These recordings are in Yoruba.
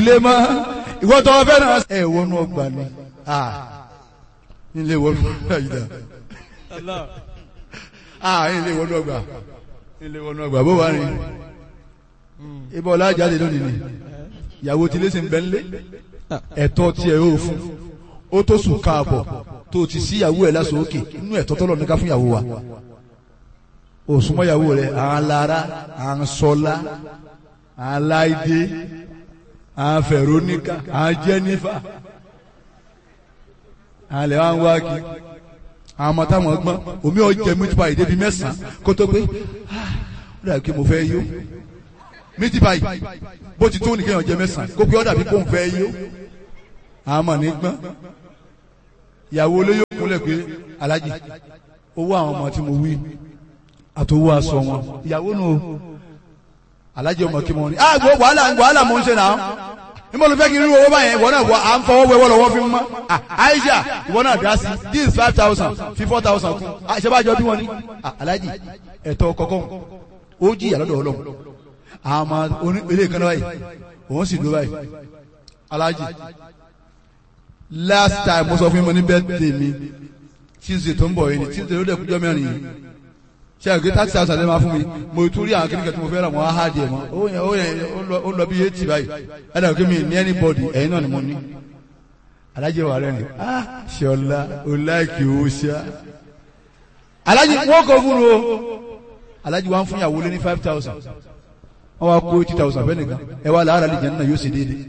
ilé mọ́ ìwọ tó fẹ́ náà. ẹ wọnú ọgbà ni ilé wọnú ọgbà yìí dá ilé wọnú ọgbà ilé wọnú ọgbà bó wà ní ibà ọlá jáde lónìí ni ìyàwó tí lè ṣe ń bẹ ńlé ẹ̀tọ́ tiẹ̀ ó fún ó tó sùn káàbọ̀ tó ti sí ìyàwó ẹ̀ lásán òkè inú ẹ̀tọ́ tọ́lọ̀ ní ká fún ìyàwó wa òsùnmọ́ ìyàwó rẹ̀ à ń lara à ń sọlá à ń láìdé à ń fẹ̀róníkà à ń jẹ́nífà à ń lẹ̀ wá ń wá kí àwọn ọmọ táwọn gbọ́n omi ọ̀jẹ̀ mítípa ìdébi mẹ́sàn-án kó tó pé ó dàbí kí mo fẹ́ yó mítípa yìí bó ti tó nìkan ọ̀jẹ̀ mẹ́sàn-án kó pé ó dàbí kó ń fẹ́ yó àwọn ọmọ ní gbọ́n ìyàwó olóyè kúnlẹ̀ pé alájì owó àwọn ọmọ tí mo wí àtòwò aṣọ wọn ìyàwó nù o alájì ọmọ kí wọn ni ah gbọ́ wàhálà wàhálà mo ń ṣe náà níbo ló fẹ́ kí n rí owó báyẹn ìwọ náà wọ à ń fọwọ́ wẹwọ́ lọ́wọ́ fi mọ́ ah Aisha ìwọ náà dá sí this five thousand fi four thousand kún ṣe bá jọ bí wọn ni ah alájì ẹ̀tọ́ kọ̀ọ̀kan ó jí ìyàlọ́dọ̀ ọlọ́run àmọ́ oní ilé kan náà báyìí òun sì dúró báyìí alájì last time mo sọ fún mi ní birthday mi tuesday tó ń bọ̀ yìí ni tuesday ló dẹ̀ kújọ́ mẹ́rin yìí ṣe àgbẹ̀ thirty thousand ẹ̀ máa fún mi mo tún rí àwọn kékeré tí mo fẹ́ rà wọ́n á hà díẹ̀ mọ́ ó yẹn ó yẹn ó lọ bí eighty báyìí ẹ̀ dàgbé mi ní anybody ẹ̀yin náà ni mo ní alájẹ wà rẹ̀ ni ah ṣọlá o láìkì o ṣá alájẹ wọ́n kọ́ fún o alájẹ wa ń fún ìyàwó lé ní five thousand wọ́n wá kó eighty thousand fẹ́ nìkan ẹ wá làárà lè jẹ́ nínú yóò ṣe déédéé.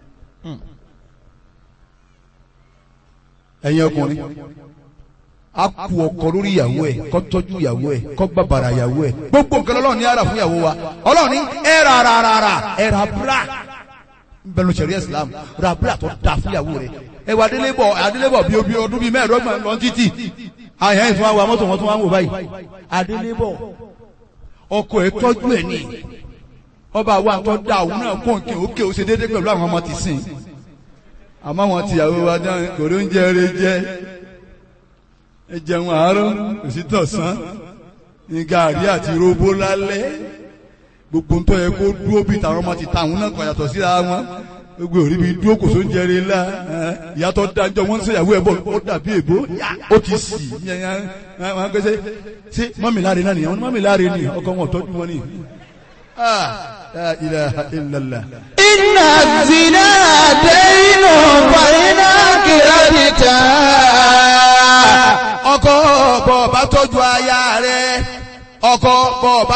ẹ̀yin ọkùnrin a kú ọkọ lórí ìyàwó ẹ̀ kó tọ́jú ìyàwó ẹ̀ kó bàbàrà ìyàwó ẹ̀ gbogbo nǹkan ọlọ́run ní ara fún ìyàwó wa ọlọ́run ní ẹ ra ra ra ra ẹ ra bra bẹnu sẹ̀rí islam ra bra tó da fún ìyàwó rẹ̀ ẹ wà adélébọ̀ adélébọ̀ bíi obi ọdún bíi mẹ́ẹ̀ẹ́dọ́gbọ̀n lọ títì àyàn ẹ̀ tún wá wa mọ́tò wọn tún wá ń wò báyìí adélébọ̀ ọkọ ẹ̀ tọ́jú ẹ̀ ní ọba wa tó da òun náà kó nkè ókè ó ṣe déédéé pẹ̀lú àwọn ọmọ tìsín àmọ́ àwọn tìyàwó wa dán kò ló ń jẹ eré jẹ ẹ jẹun àárọ̀ òsì tọ̀sán ní gàrí àti róbó lálẹ́ gbogbo ń tọ́ yẹ kó dúró bí tàwọn ọmọ ti ta àwọn náà kàn yàtọ̀ síra wọn gbogbo òrí bí dúró kò tó ń jẹrè ńlá ìyàtọ̀ dájọ́ wọ́n ń ṣèyàwó ẹ̀ bọ̀ ó dàbí èbó ó ti sì wọ́n gbé ṣe mọ́mì láre náà nìyẹn wọ́n ní mọ́mì láre ni ọkọ wọn tọ́jú wọn ni. La ilaha illallah. Inna zina daynu fàyínà kìrìtà. ọkọ bọ̀ bá tọ́jú aya rẹ̀ ọkọ bọ̀ bá